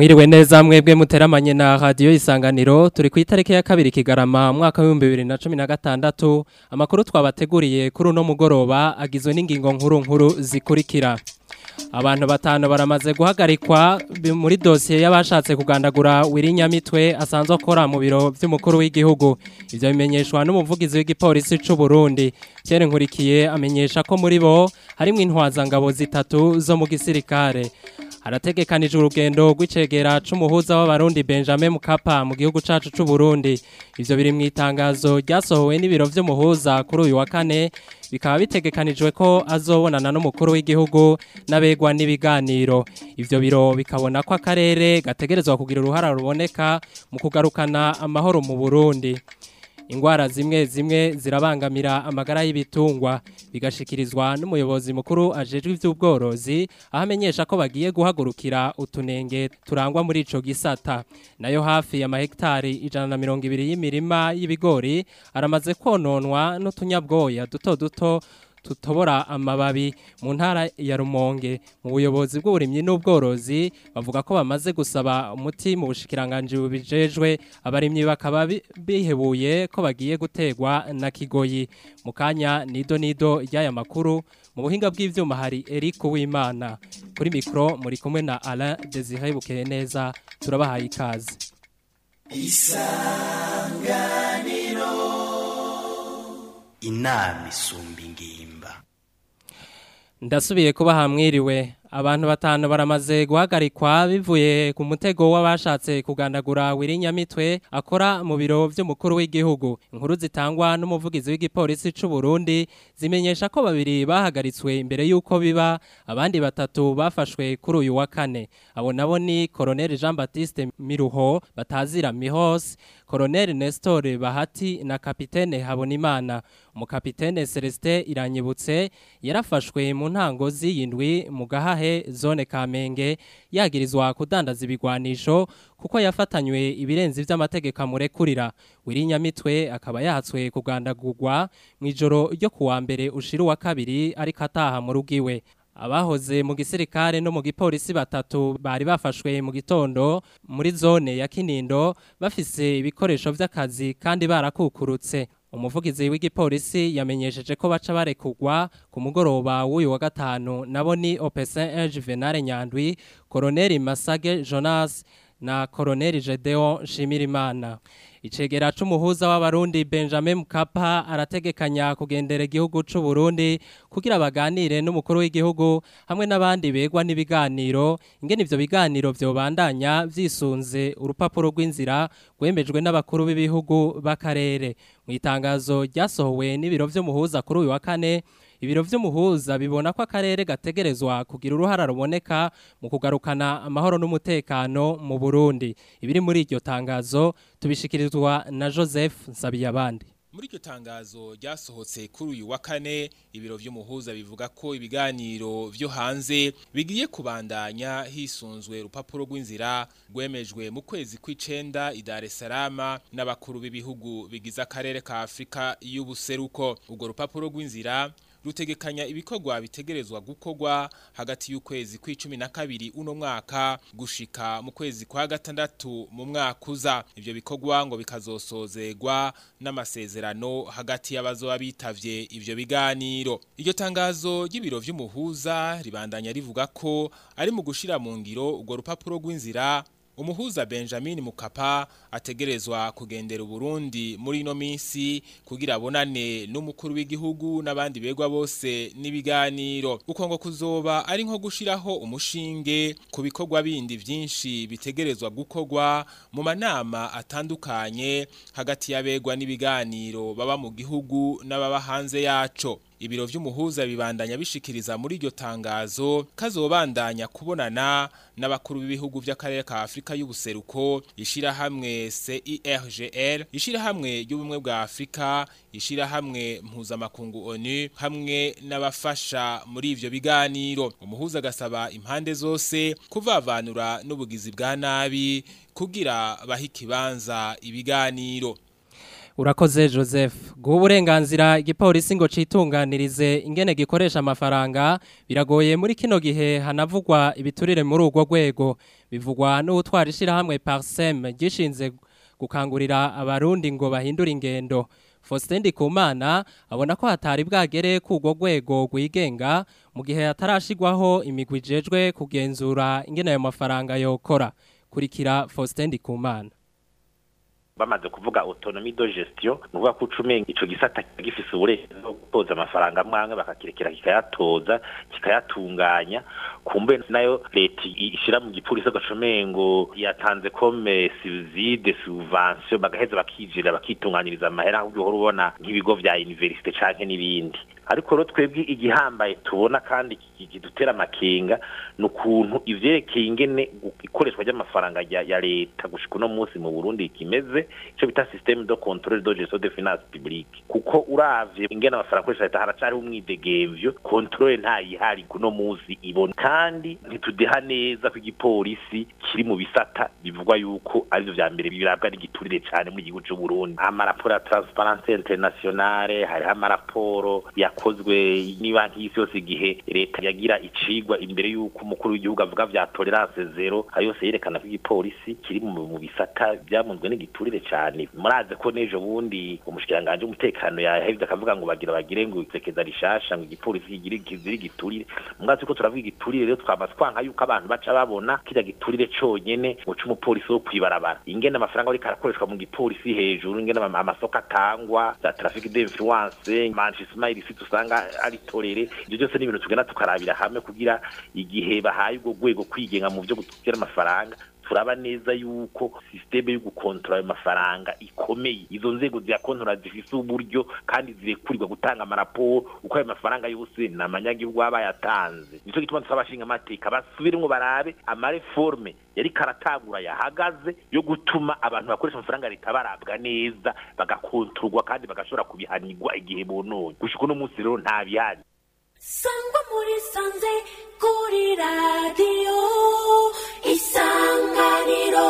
Mwiriwe neza mwebwe muteramanye na radio isanganiro turi ku itariki ya kabiri kigarama mwaka wa 2016 amakuru twabateguriye kuri uno mugoroba agizwe n'ingingo nkuru nkuru zikurikira Abantu batanu baramaze guhagarikwa muri dosiye y'abashatse kugandagura wirinyamitwe asanzwe akora mu biro by'umukuru w'igihugu ivyo bimenyeshwa n'umuvugizi w'igipolisi c'u Burundi Pierre Nkurikiye amenyesha ko muri bo harimo intwazangabo zitatu zo mu gisirikare harategekanije urugendo rw'icegera c'umuhuza w'abarundi Benjamin Mukapa mu gihugu cacu c'u Burundi ivyo biri mu itangazo ryasohowe n'ibiro vy'umuhuza kuri uyu wa kane bikaba bitegekanijwe ko azobonana n'umukuru w'igihugu n'abegwa n'ibiganiro ivyo biro bikabona ko akarere gategerezwa kugira uruhara ruboneka mu kugarukana amahoro mu Burundi ingwara zimwe zimwe zirabangamira amagara y'ibitungwa bigashikirizwa n'umuyobozi mukuru ajejwe ivy'ubworozi aho amenyesha ko bagiye guhagurukira utunenge turangwa muri ico gisata nayo hafi ya mahektari ijana na mirongo ibiri y'imirima y'ibigori aramaze kononwa n'utunyabwoya duto duto tutobora amababi mu ntara ya Rumonge mu buyobozi bw'uburimyi n'ubworozi bavuga ko bamaze gusaba umuti mu bushikiranganje bubijejwe abarimyi bakaba bihebuye ko bagiye gutegwa na kigoyi mu kanya nido nido ry'aya makuru mu buhinga bw'ivyuma hari Eric Uwimana kuri mikro muri kumwe na Alain Desire Bukeye neza turabahaye ikaze isanganiro inama isumba ingimba ndasubiye kuba hamwiriwe abantu batanu baramaze guhagarikwa bivuye ku mutego w'abashatse kugandagura wirinyamitwe akora mu biro by'umukuru w'igihugu inkuru zitangwa n'umuvugizi w'igipolisi c'u Burundi zimenyesha ko babiri bahagaritswe imbere y'uko biba abandi batatu bafashwe kuri uyu wa kane abo nabo ni Colonel Jean Baptiste Miruho batazira Mihos Colonel Nestor Bahati na Kapitene Habonimana umukapitene Celestin Iranyibutse yarafashwe mu ntango z'iyindwi mu gahahe zone Kamenge yagirizwa kudandaza ibigwanisho kuko yafatanywe ibirenzi vy'amategeko amurekurira wirinyamitwe akaba yahatswe kugandagurwa mu ijoro ryo kuwa mbere ushira wa kabiri ariko ataha mu rugiwe abahoze mu gisirikare no mu gipolisi batatu bari bafashwe mu gitondo muri zone ya Kinindo bafise ibikoresho vy'akazi kandi barakukurutse umuvugizi w'igipolisi yamenyesheje ko baca barekugwa ku mugoroba w'uyu wa gatanu nabo ni Opesen Juvenal Nyandwi Colonel Masage Jonas na Colonel Gedeon Shimirimana Icegera c'umuhuza w'abarundi Benjamin Mkapa arategekanya kugendera igihugu c'u Burundi kugira baganire n'umukuru w'igihugu hamwe n'abandi begwa n'ibiganiro ingene ivyo biganiro vyobandanya vyisunze urupapuro rw'inzira rwemejwe n'abakuru b'ibihugu b'akarere mu itangazo ryasohowe n'ibiro vy'umuhuza kuri uyu wa kane ibiro vy'umuhuza bibona ko akarere gategerezwa kugira uruhara ruboneka mu kugarukana amahoro n'umutekano mu Burundi ibiri muri iryo tangazo tubishikirizwa na Joseph Nsabiyabandi muri iryo tangazo ryasohotse kuri uyu wa kane ibiro vy'umuhuza bivuga ko ibiganiro vyo hanze bigiye kubandanya hisunzwe urupapuro rw'inzira rwemejwe mu kwezi kw'icenda i Dar es Salaam n'abakuru b'ibihugu bigize akarere ka Afrika y'ubuseruko urwo rupapuro rw'inzira rutegekanya ibikorwa bitegerezwa gukorwa hagati y'ukwezi kw'icumi na kabiri uno mwaka gushika mu kwezi kwa gatandatu mu mwaka uza ivyo bikorwa ngo bikazosozegwa n'amasezerano hagati y'abazoba bitavye ivyo biganiro iryo tangazo ry'ibiro vy'umuhuza ribandanya rivuga ko ari mu gushira mu ngiro urwo rupapuro rw'inzira Umuhuza Benjamin Mukapa ategerezwa kugendera Burundi muri ino minsi kugira abonane n'umukuru w'igihugu n'abandi begwa bose n'ibiganiro uko ngo kuzoba ari nko gushiraho umushinge ku bikorwa bindi vyinshi bitegerezwa gukorwa mu manama atandukanye hagati y'abegwa n'ibiganiro baba mu gihugu n'ababa hanze yaco ibiro vy'umuhuza bibandanya bishikiriza muri iryo tangazo kazobandanya kubonana n'abakuru b'ibihugu vy'akarere ka Afrika y'ubuseruko ishira hamwe CIRGL ishira hamwe y'ubumwe bwa Afrika ishira hamwe mpuzamakungu ONU hamwe n'abafasha muri ivyo biganiro umuhuza agasaba impande zose kuvavanura n'ubugizi bwa nabi kugira bahe ikibanza ibiganiro Urakoze Joseph. Guha uburenganzira igipolisi ngo citunganirize ingene gikoresha amafaranga biragoye muri kino gihe hanavugwa ibiturire muri urwo rwego. Bivugwa n'utwara ishirahamwe Parsem gishinze gukangurira abarundi ngo bahindure ingendo. Faustin Ndikumana abona ko hatari bwagere ku urwo rwego rwigenga mu gihe hatarashigwaho imigwi ijejwe kugenzura ingene ayo mafaranga yokora. Kurikira Faustin Ndikumana. bamaze kuvuga autonomie de gestion nuvuga ko ucumenga ico gisata gifise uburenganzira bwo gutoza amafaranga mwamwe bakakirekera kikayatoza kikayatunganya kumbe nayo leta ishira mu gipolisi agacumengo yatanze comme subside subvention bagaheza bakijira bakitunganyiriza amahera ahubwo uhora ubona nk'ibigo vya universite canke n'ibindi ariko rero twebwe igihambaye tubona kandi kidutera amakenga ni ukuntu ivyerekeye ingene ikoreshwa ry'amafaranga ya leta gushika uno munsi mu burundi kimeze ico bita systeme de controle de gestion de finance publique kuko uravye ingene amafaranga akoresha leta haracariho umwidegemvyo controle ntayihari kuno munsi ibona kandi ntitudeha neza ko igipolisi kiri mu bisata bivugwa yuko arivyo vya mbere birabwa n'igiturire cane muri igihugu c'uburundi amaraporo ya transparency internationale hariho amaraporo yakozwe n'ibanki y'isi yose igihe leta yagira icigwa imbere y'uko umukuru w'igihugu avuga vya tolerance zero ayo yose yerekana ko igipolisi kiri mu bisata byamunzwe n'igiturire cane muraze ko n'ejo bundi umushikiranganje w'umutekano yahevye akavuga ngo bagira bagire ngo isekeza rishasha ngo igipolisi kigire kizira igiturire mwazi ko turavuga igiturire rero twamaze twanka yuko abantu baca babona kirya giturire conyene ngo c'umupolisi wo kwibarabara ingene amafaranga ariko arakoreshwa mu gipolisi hejuru ingene amasoko atangwa za trafic d'influence manchester illicite usanga ari torere ibyo byose ni ibintu tugenda tukarabira hamwe kugira igihe bahaye ubwo rwego kwigenga mu byo gutera amafaranga turaba neza yuko systeme yo gukontrola ayo mafaranga ikomeye izo nzego ziyakontrola zifise uburyo kandi zirekurirwa gutanga amaraporo uko ayo mafaranga yose ni amanyagihugu baba yatanze nico gituma dusaba abashinga amateka basubiremwo barabe amareforme yari karatangura yahagaze yo gutuma abantu bakoresha amafaranga leta barabwa neza bagakontorwa kandi bagashobora kubihanirwa igihe bononye gushika uno munsi rero nta bihari sangwa muri sanze kuri radiyo isanganiro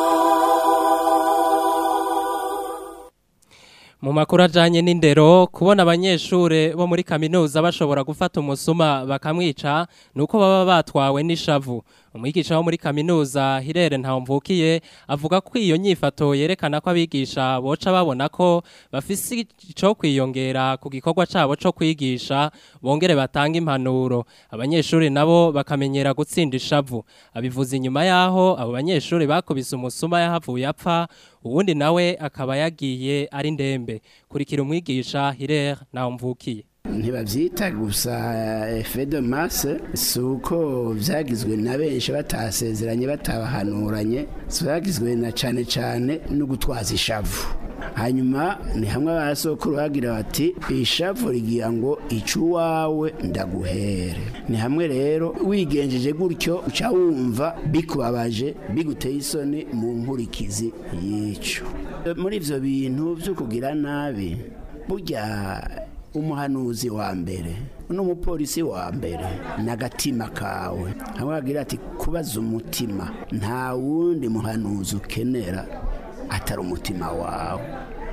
Mu makuru ajanye n'indero kubona abanyeshure bo muri kaminuza bashobora gufata umusuma bakamwica nuko baba batwawe n'ishavu umwigisha wo muri kaminuza Hirere Ntawumvukiye avuga ko iyo nyifato yerekana ko abigisha boca babona ko bafise ico kwiyongera ku gikorwa cabo co kwigisha bongere batanga impanuro abanyeshure nabo bakamenyera gutsinda ishavu abivuze inyuma yaho abo banyeshure bakubise umusuma yahavuye apfa uwundi nawe akaba yagiye ari ndembe kurikira umwigisha Hirere Ntawumvukiye ntibabyita gusa efe de masse si uko byagizwe na benshi batasezeranye batabahanuranye byagizwe na cyane cyane no gutwaza ishavu hanyuma ni hamwe abasokuru bagira bati ishavu rigira ngo ica uwawe ndaguhere ni hamwe rero wigenjeje gutyo uca wumva bikubabaje biguteye isoni mu nkurikizi y'icyo muri ibyo bintu byo kugira nabi burya umuhanuzi wa mbere n'umupolisi wa mbere n'agatima kawe hamwe bagira ati kubaza umutima nta wundi muhanuzi ukenera atari umutima wawe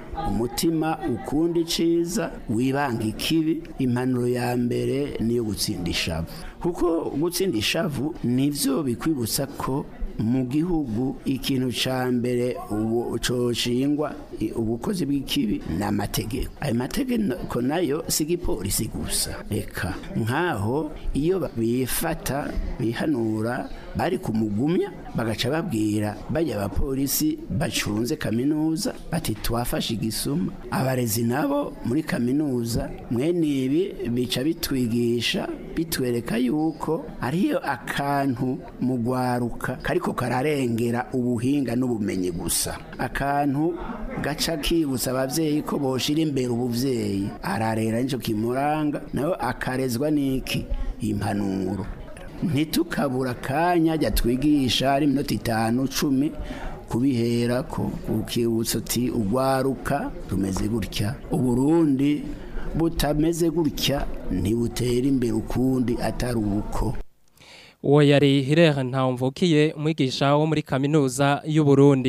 umutima ukunda iciza wibanga ikibi impanuro ya mbere niyo gutsinda ishavu kuko gutsinda ishavu nibyo bikwibutsa ko mu gihugu ikintu cya mbere coshingwa ubukozi bw'ikibi ni amategeko ayo mategeko nayo si igipolisi gusa reka nk'aho iyo bifata bihanura bari kumugumya bagaca babwira bajya abapolisi bacunze kaminuza bati twafashe igisuma abarezi nabo muri kaminuza mwene ibi bica bitwigisha bitwereka yuko ariyo akantu mu gwaruka kariko kararengera ubuhinga n'ubumenyi gusa akantu gaca kibutsa abavyeyi ko boshira imbere ubuvyeyi ararera nico kimuranga nawe akarezwa n'iki impanuro ntitukabura akanya jya twigisha ari iminota itanu cumi kubihera ko ukibutsa uti ugwaruka rumeze gutya uburundi butameze gutya ntibutera imbere ukundi atari uko uwo yari Hirere Ntawumvukiye umwigisha wo muri kaminuza y'u Burundi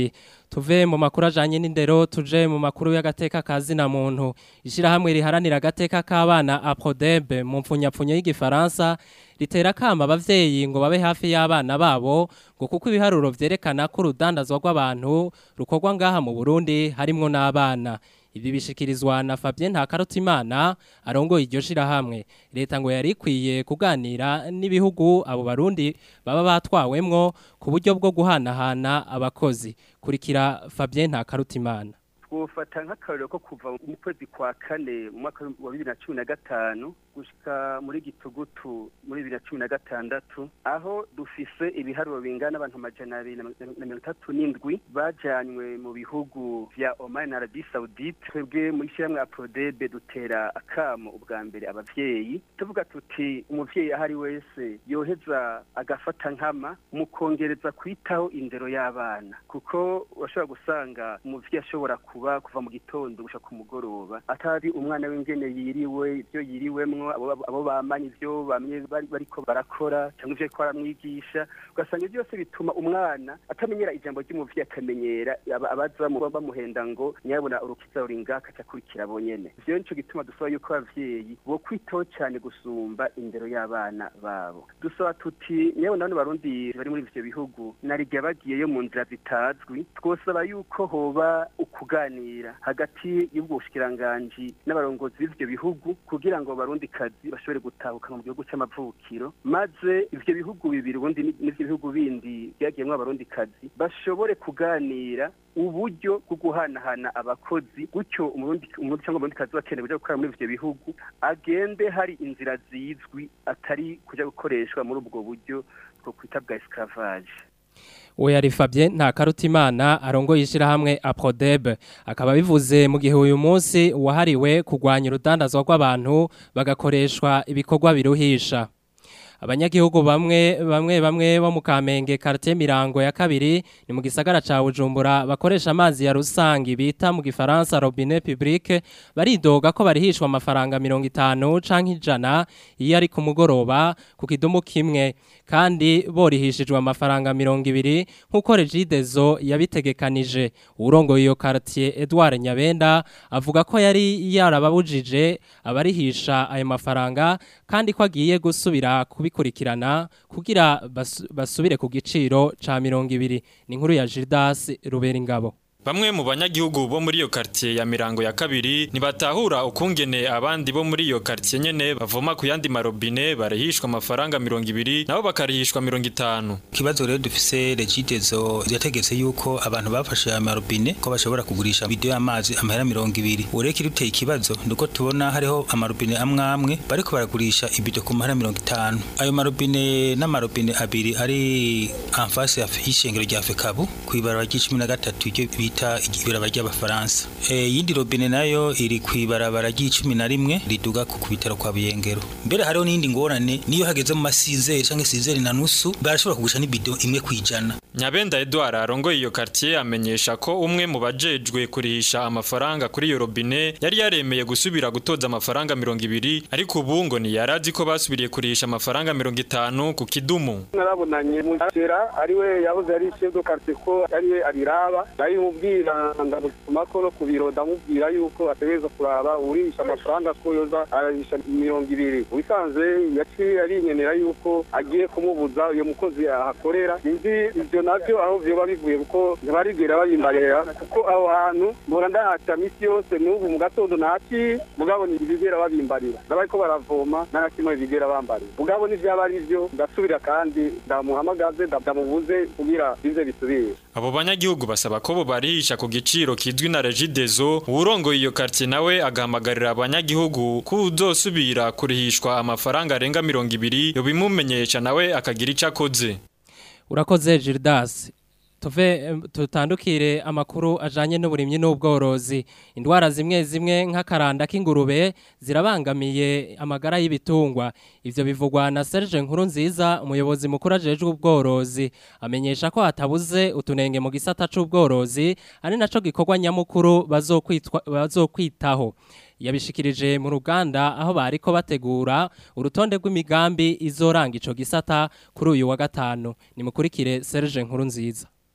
tuve mu makuru ajanye n'indero tuje mu makuru y'agateka kazi na muntu ishirahamwe riharanira agateka k'abana Aprodeb mu mfunyapfunyo y'igifaransa ritera kama abavyeyi ngo babe hafi y'abana babo ngo kuko ibiharuro vyerekana ko urudandazwa rw'abantu rukorwa ngaha mu Burundi harimwo n'abana ibi bishikirizwa na Fabien Ntakarutimana arongoye iryo shirahamwe leta ngo yari ikwiye kuganira n'ibihugu abo barundi baba batwawemwo ku buryo bwo guhanahana abakozi kurikira Fabien Ntakarutimana twofata nk'akarorero ko kuva mu kwezi kwa kane mu mwaka wa bibiri na cumi na gatanu gushika muri gitugutu muri bibiri na cumi na gatandatu aho dufise ibiharuro bingana abantu amajana abiri na mirongo itatu n'indwi bajanywe mu bihugu vya Oman na Arabie Saoudite twebwe muri shyirahamwe Aprodebe dutera akamo ubwa mbere abavyeyi tuvuga tuti umuvyeyi ahari wese yoheza agafata nkama mu kongereza kwitaho indero y'abana kuko urashobora gusanga umuvyeyi ashobora kuba kuva mu gitondo gushika ku mugoroba atari umwana w'ingene yiriwe ibyo yiriwemwo abo bamanye ibyo bamye bariko barakora cyangwa ivyo ariko aramwigisha ugasanga ibyo byose bituma umwana atamenyera ijambo ry'umuvyeyi akamenyera abaza bamuhenda ngo nyabona urukiza ruri ngaka cakurikira bonyene ivyo nico gituma dusaba yuko abavyeyi bo kwitaho cyane gusumba indero y'abana babo dusaba tuti nyabona bano barundi bari muri ivyo bihugu narirya bagiyeyo mu nzira zitazwi twosaba yuko hoba ukuganira hagati y'ubwo bushikiranganji n'abarongozi b'ivyo bihugu kugira ngo barundi kazi bashobore gutahuka mu gihugu c'amavukiro maze ivyo bihugu bibiri ubundi n'ivyo bihugu bindi byagiyemwo abarundi kazi bashobore kuganira uburyo bwo guhanahana abakozi gutyo umurundi umurundi cyangwa umurundi kazi bakeneye kuja gukora muri ivyo bihugu agende hari inzira zizwi atari kuja gukoreshwa muri ubwo buryo bwo kwita bwa esclavage uwo yari Fabien Ntakarutimana arongoye ishirahamwe Aprodeb akaba bivuze mu gihe uyu munsi wahariwe kurwanya urudandazwa rw'abantu bagakoreshwa ibikorwa biruhisha abanyagihugu bamwe bamwe bamwe bo mu Kamenge quartier Mirango ya kabiri ni mu gisagara ca Bujumbura bakoresha amazi ya rusangi bita mu gifaransa robinet public baridoga ko barihishwa amafaranga 50 canke ijana iyo ari ku mugoroba ku kidumu kimwe kandi borihishijwe amafaranga 200 nkuko Regidezo yabitegekanije urongoye iyo quartier Edouard Nyabenda avuga ko yari yarababujije abarihisha ayo mafaranga kandi ko agiye gusubira kubikurikirana kugira basubire ku giciro ca 200 ni nkuru ya Gildas Ruberingabo Bamwe mu banyagihugu bo muri iyo quartier ya Mirango ya kabiri nibatahura ukungene abandi bo muri iyo quartier nyene bavoma ku yandi marobine barihishwa amafaranga 200 nabo bakarihishwa 50 Kibazo rero dufise Regidezo yategetse yuko abantu bafashe aya marobine ko bashobora kugurisha video y'amazi amahera 200 ureke ruteye ikibazo nuko tubona hariho amarobine amwe amwe bariko baragurisha ibido ku mahera 50 ayo marobine n'amarobine abiri ari en face y'ishengero rya Fekabu kwibarara ry'icumi iryo bita ibiraba ry'abafaransa iyindi robine nayo iri ku ibarabara ry'icumi na rimwe riduga ku bitaro kwa buyengero mbere hariho n'iyindi ngorane niyo hageze mu masizeri cyangwa sizeri na nusu barashobora kugurisha n'ibido imwe ku ijana nyabenda edouard arongoye iyo quartier amenyesha ko umwe mu bajejwe kurihisha amafaranga kuri iyo robine yari yaremeye gusubira gutoza amafaranga mirongo ibiri ariko ubu ngo ntiyarazi ko basubiriye kurihisha amafaranga mirongo itanu ku kidumu narabonanye mugera ariwe yahoze ari chef de quartier ko ariwe abiraba ndabimubwira ndamutuma ko no ku biro ndamubwira yuko ategereza kuraba urisha amafaranga ko yoza arahisha mirongo ibiri ubisanzwe yaciye arinyenera yuko agiye kumubuza uyo mukozi ahakorera sinzi ivyo navyo aho vyoba bivuye kuko ntibarigera babimbarira kuko aho hantu mbora ndahaca misi yose n'ubu mu gatondo naci mugabo ntibigera babimbarira ndabariko baravoma n'agakimwe bigera bambarira mugabo n'ivyaba ari vyo ndasubira kandi ndamuhamagaze ndamubuze kugira bize bisubire abo banyagihugu basaba ko bo barihisha ku giciro kizwi na Regidezo urongoye iyo quartier nawe agahamagarira abanyagihugu ko uzosubira kurihishwa amafaranga arenga 200 yo bimumenyesha nawe akagira ico akoze urakoze Gildas tuve tutandukire amakuru ajanye n'uburimyi n'ubworozi indwara zimwe zimwe nk'akaranda k'ingurube zirabangamiye amagara y'ibitungwa ivyo bivugwa na Serge Nkuru nziza umuyobozi mukuru ajejwe ubworozi amenyesha ko hatabuze utunenge mu gisata c'ubworozi ari naco gikorwa nyamukuru bazokwitwa bazokwitaho yabishikirije mu ruganda aho bariko bategura urutonde rw'imigambi izoranga ico gisata kuri uyu wa gatanu nimukurikire Serge Nkuru nziza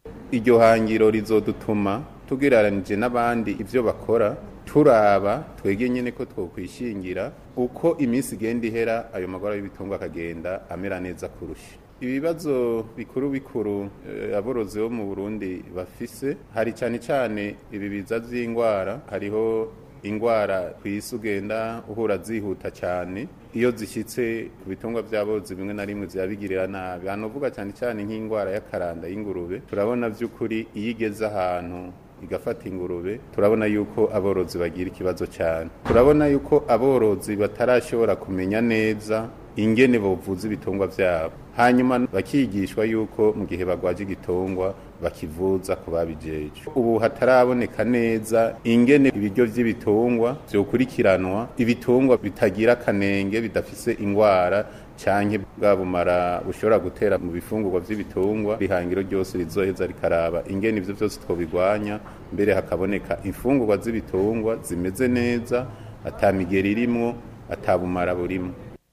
iryo hangiro rizodutuma tugereranije n'abandi ibyo bakora turaba twege nyine ko twokwishingira uko iminsi igenda ihera ayo magara y'ibitungwa akagenda amera neza kurusha ibibazo bikuru bikuru eh, aborozi bo mu Burundi bafise hari cyane cyane ibi biza by'indwara hariho ingwara ku isi ugenda uhura zihuta cyane iyo zishyitse ku bitungwa by'aborozi bimwe na rimwe zirabigirira nabi hano uvuga cyane cyane nk'indwara y'akaranda y'ingurube turabona by'ukuri iyo igeze ahantu igafata ingurube turabona yuko aborozi bagira ikibazo cyane turabona yuko aborozi batarashobora kumenya neza ingene bovuza ibitungwa byabo hanyuma bakigishwa yuko mu gihe bagwaje igitungwa bakivuza ku babijeje ubu hataraboneka neza ingene ibiryo by'ibitungwa byokurikiranwa ibitungwa bitagira akanenge bidafise ingwara canke bwa bumara bushobora gutera mu bifungurwa by'ibitungwa ihangiro ryose rizoheza rikaraba ingene ivyo byose twobigwanya mbere hakaboneka imfungurwa z'ibitungwa zimeze neza atamigeri irimwo atabumara burimwo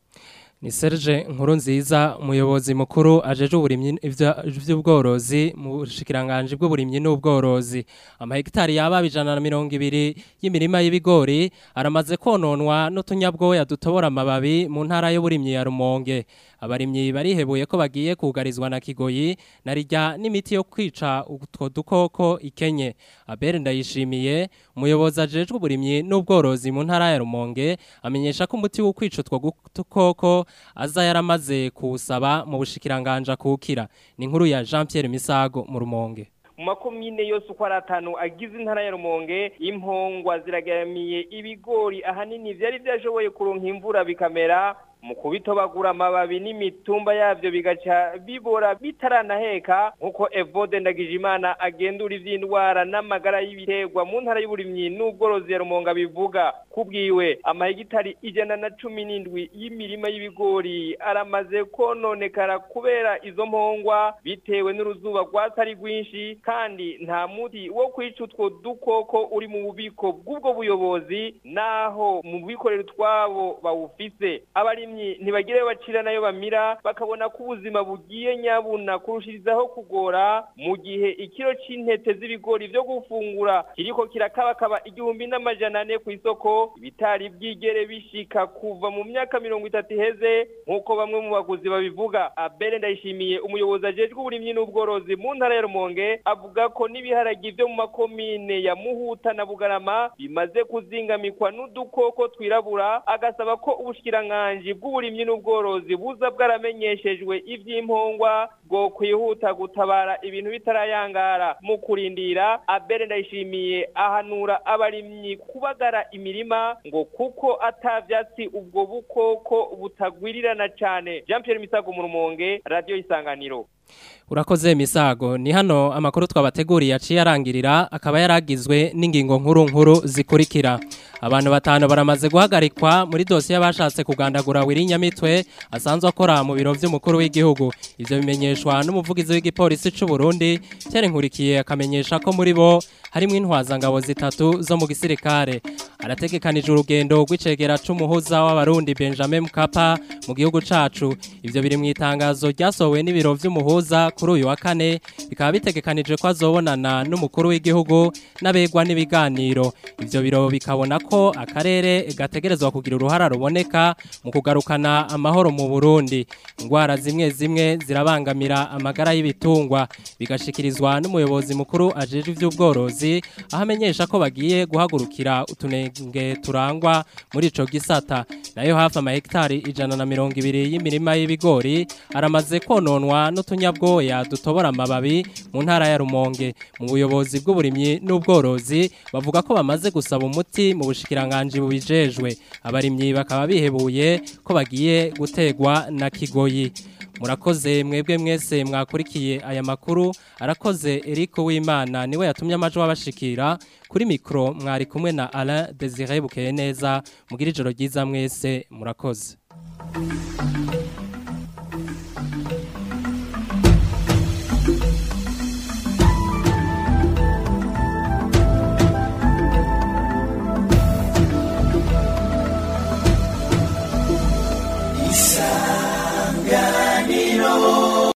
ni Serge nkuru nziza umuyobozi mukuru ajeje uburimyi ivy'ubworozi mu bushikiranganje bw'uburimyi n'ubworozi amahegitari yaba bijana na mirongo ibiri y'imirima y'ibigori aramaze kononwa n'utunyabwoya dutobora amababi mu ntara y'uburimyi ya Rumonge abarimyi barihebuye ko bagiye kugarizwa na Kigoyi narijya n'imiti yo kwica utwo dukoko ikenye Abel ndayishimiye umuyobozi ajejwe uburimyi n'ubworozi mu ntara ya Rumonge amenyesha ko umuti wo kwica utwo dukoko aza yaramaze kuwusaba mu bushikiranganja kukira ni inkuru ya Jean Pierre Misago mu Rumonge mu makomine yose uko ari atanu agize intara ya rumonge impongwa ziragaramiye ibigori ahanini byari byashoboye kuronka imvura bikamera mu kubitobagura amababi n'imitumba yabyo bigaca bibora bitaranaheka nk'uko evode ndagijimana agendura iby'indwara n'amagara y'ibiterwa mu ntara y'uburimyi n'ubworozi ya rumonga bivuga kubwiwe amahegitari ijana na cumi n'indwi y'imirima y'ibigori aramaze kononekara kubera izo mpongwa bitewe n'uruzuba rwatari rwinshi kandi nta muti wo kwica utwo dukoko uri mu bubiko bw'ubwo buyobozi naho mu bikorera utwabo bawufise abarimyi ntibagire bacira nayo bamira bakabona ko ubuzima bugiye nyabuna kurushirizaho kugora mu gihe ikiro c'intete z'ibigori vyo gufungura kiriko kirakabakaba igihumbi n'amajana ane ku isoko bitari bwigere bishika kuva mu myaka mirongo itatu iheze nk'uko bamwe mu baguzi babivuga abere ndayishimiye umuyobozi ajejwe uburimyi n'ubworozi mu ntara ya rumonge avuga ko n'ibiharagi vyo mu makomine ya muhuta na bugarama bimaze kuzingamikwa n'udukoko twirabura agasaba ko ubushikiranganji bw'uburimyi n'ubworozi buza bwaramenyeshejwe ivy'impongwa bwo kwihuta gutabara ibintu bitarayangara mu kurindira abere ndayishimiye ahanura abarimyi kubagara imirima ngo kuko atavyatsi ubwo bukoko butagwirirana cane Jean Pierre Misago mu Rumonge radio isanganiro Urakoze misago ni hano amakuru twabateguriye aciye arangirira akaba yaragizwe n'ingingo nkuru nkuru zikurikira abantu batanu baramaze guhagarikwa muri dosiye y'abashatse kugandagura wirinyamitwe asanzwe akora mu biro by'umukuru w'igihugu ivyo bimenyeshwa n'umuvugizi w'igipolisi c'u Burundi Pierre Nkurikiye akamenyesha ko muri bo harimo intwazangabo zitatu zo mu gisirikare arategekanije urugendo rw'icegera c'umuhuza w'abarundi Benjamin Mkapa mu gihugu cacu ivyo biri mu itangazo ryasohowe n'ibiro vy'umuhuza kuri uyu wa kane bikaba bitegekanije ko azobonana n'umukuru w'igihugu n'abegwa n'ibiganiro ivyo biro bikabona ko akarere gategerezwa kugira uruhara ruboneka mu kugarukana amahoro mu Burundi ingwara zimwe zimwe zirabangamira amagara y'ibitungwa bigashikirizwa n'umuyobozi mukuru ajeje ivy'ubworozi aho amenyesha ko bagiye guhagurukira utunenge turangwa muri ico gisata nayo hafi amahegitari ijana na mirongo ibiri y'imirima y'ibigori aramaze kononwa n'utunyabwoya dutobora amababi mu ntara ya Rumonge mu buyobozi bw'uburimyi n'ubworozi bavuga ko bamaze gusaba umuti mu bushikiranganje bubijejwe abarimyi bakaba bihebuye ko bagiye gutegwa na kigoyi murakoze mwebwe mwese mwakurikiye aya makuru arakoze Eric Wimana niwe yatumye amajwi wabashikira kuri mikro mwari kumwe na Alain Désiré Bukeye neza mugira ijoro ryiza mwese murakoze